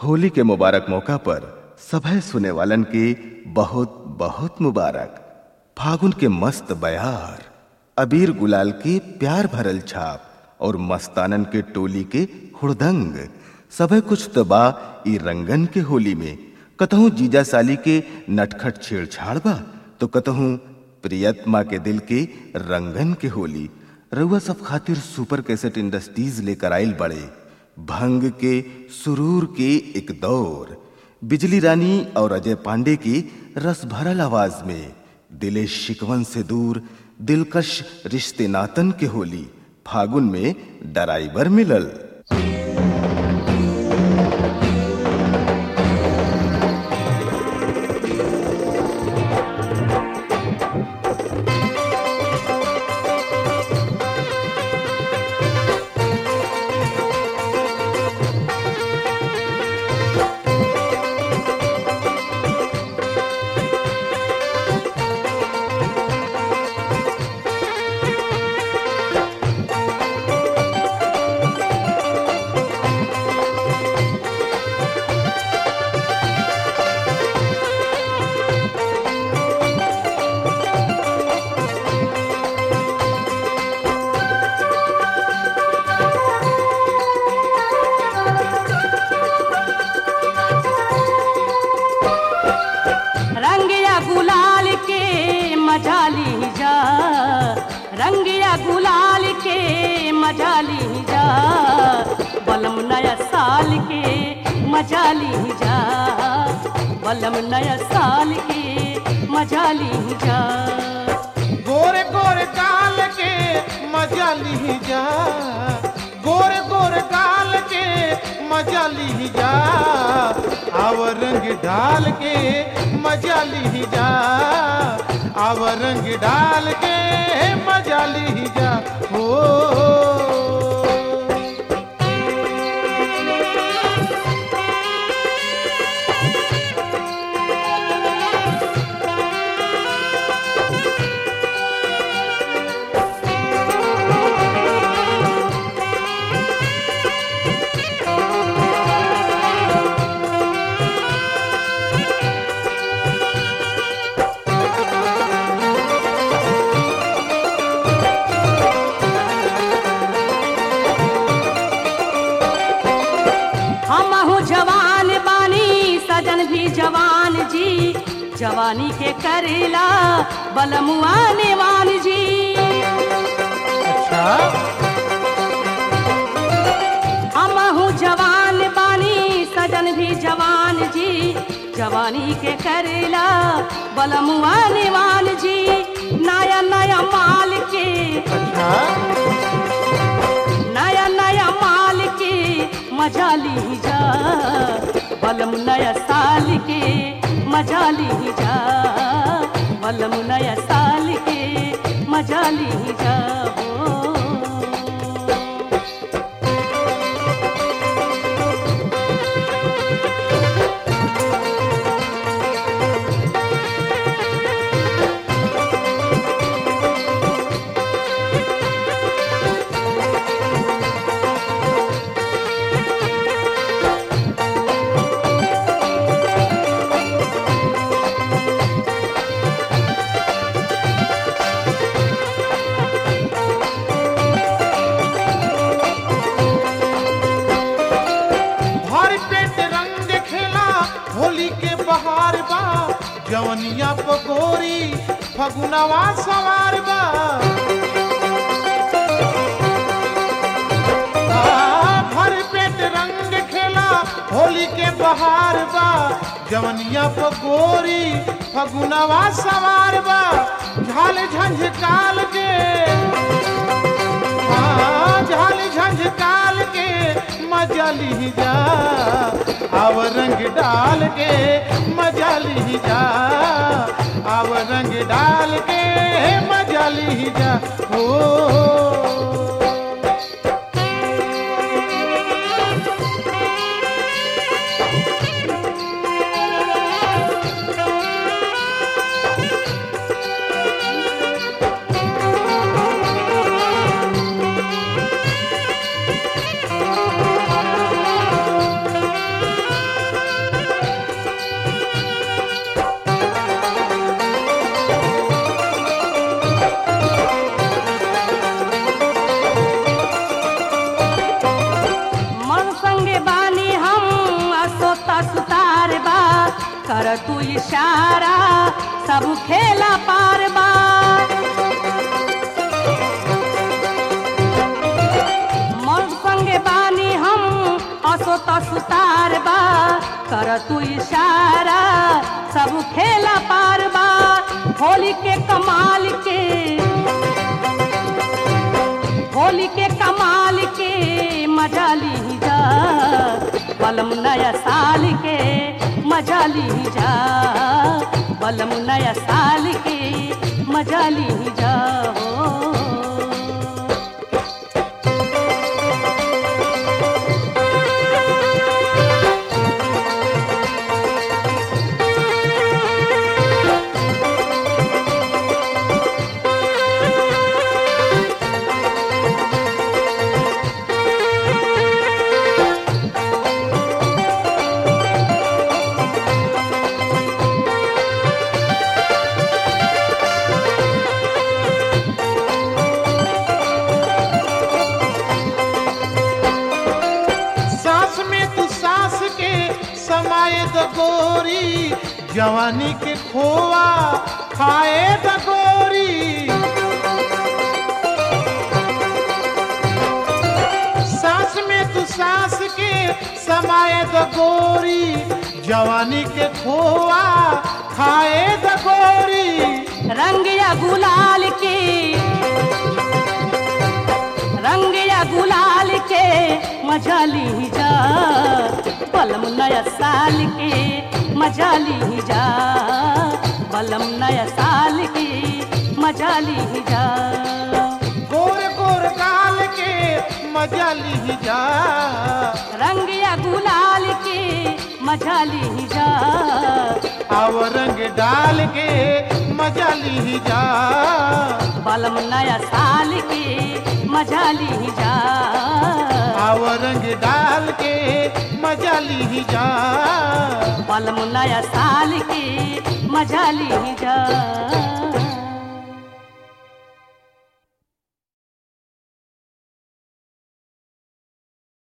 होली के मुबारक मौका पर सभे सुने वालन के बहुत बहुत मुबारक फागुन के मस्त बयार अबीर गुलाल के प्यार भरल छाप और मस्तानन के टोली के हुड़दंग सभे कुछ तो बा ई रंगन के होली में कतहूँ जीजा साली के नटखट छेड़छाड़ बा तो कतहूँ प्रियतमा के दिल के रंगन के होली रउआ सब खातिर सुपर कैसेट इंडस्ट्रीज लेकर आइल बड़े भंग के सुरूर के एक दौर बिजली रानी और अजय पांडे की रस भरल आवाज में दिले शिकवन से दूर दिलकश रिश्ते नातन के होली फागुन में डराइवर मिलल रंगिया गुलाल के मजा ली जा रंगिया गुलाल के मजा ली जा बलम नया साल के मजा ली जा बलम नया साल के मजा ली जा गोरे गोरे काल के मजा ली जा गोरे गोरे काल के मजा ली जा आव रंग डाल के मजा ली जा आव रंग डाल के मजा ली जा हो हमहू जवान बानी सजन भी जवान जी जवानी के करेला बलमुआ नेवान जी अच्छा हमहू जवान बानी सजन भी जवान जी जवानी के करेला बलमुआ नेवान जी नया नया माल के अच्छा नया नया माल के मजा ली जा बलम नया साल के मजा ली जा बलम नया साल के मजा ली जा हो भर पेट रंग खेला होली के बहार बा जवनिया पकोरी फगुनवा सवार बा आ, भर पेट रंग खेला होली के बहार बा जवनिया पकोरी फगुनवा सवार बा झाल झंझकाल के हाँ, झाल झंझकाल के मजा ली जा आव रंग डाल के मजा ली जा आव रंग डाल के मजा ली जा ओ कर तू इशारा सब खेला पार बा मर्द संगे बानी हम असो तसुतार बा कर तू इशारा सब खेला पार बा होली के कमाल के होली के कमाल के मजा ली जा बलम नया साल के मजा ली जा बलम नया साल के मजा ली जा हो सांस में तू सांस के समाये द गोरी जवानी के खोआ खाए द गोरी सांस में तू सांस के समाये द गोरी जवानी के खोआ खाए द गोरी रंग या गुलाल के रंग या गुलाल के मजा ली जा बलम नया साल के मजा ली जा बलम नया साल के मजा ली जा गोर गोर गाल के मजा ली जा रंग या गुलाल के मजा ली जा आव रंग डाल के मजा ली जा बलम नया साल के मजा ली जा आव रंग डाल के मजा ली जा बलम नया साल के मजा ली जा